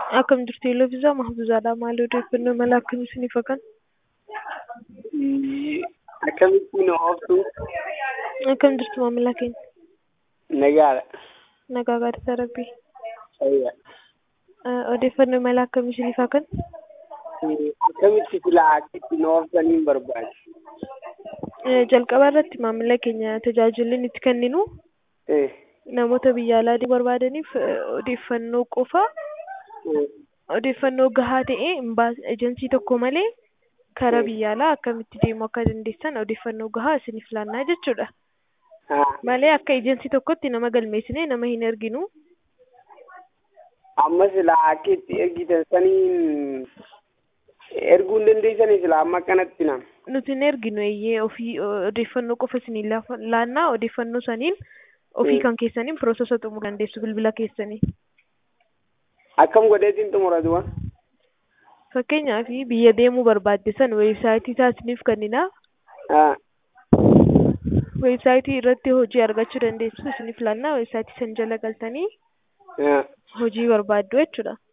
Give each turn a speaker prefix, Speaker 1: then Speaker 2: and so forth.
Speaker 1: Akkam jirtu Yeloofizaa Mahfuuzaadha. Maal odeeffannoo mala akkamii isiniif hakan?
Speaker 2: Akkamittiin ooftu?
Speaker 1: Akkam jirtu maamila keenya?
Speaker 2: Nagaadha.
Speaker 1: Nagaa gaadisa Rabbii.
Speaker 2: Fayyaa.
Speaker 1: Odeeffannoo mala akkamii isiniif hakan?
Speaker 2: Akkamitti silaa akka ittiin ooftaniin barbaade?
Speaker 1: Jalqaba irratti maamila keenya tajaajilli itti kenninu
Speaker 2: Eh,
Speaker 1: namoota biyya alaa deemuu barbaadaniif odeeffannoo qofa
Speaker 2: eh,
Speaker 1: odeeffannoo gahaa ta'e ejensii tokko malee karaa
Speaker 2: Mm.
Speaker 1: biyya alaa akkamitti deemuu akka dandeessan odeeffannoo gahaa isiniif laannaa jechuudha.
Speaker 2: haa.
Speaker 1: Malee akka ejensii tokkotti nama galmeessinee nama hin erginu.
Speaker 2: Amma silaa akka itti ergitan saniin erguu hin dandeessanii silaa amma akkanatti nam.
Speaker 1: Nuti hin erginu eeyyee ofii odeeffannoo qofa isinii laafa- laannaa odeeffannoo saniin ofii
Speaker 2: Mm.
Speaker 1: kan keessaniin piroosesa xumuruu dandeessu bilbila keessanii.
Speaker 2: Akkam godheetiin xumuratu wa?
Speaker 1: Fakkeenyaaf biyya deemuu barbaadde san weebsaayitii isaa isiniif kennina.
Speaker 2: Haa.
Speaker 1: Weebsaayitii irratti hojii argachuu dandeessu isiniif laannaa weebsaayitii san jala galtanii
Speaker 2: Haa.
Speaker 1: hojii barbaaddu jechuudha.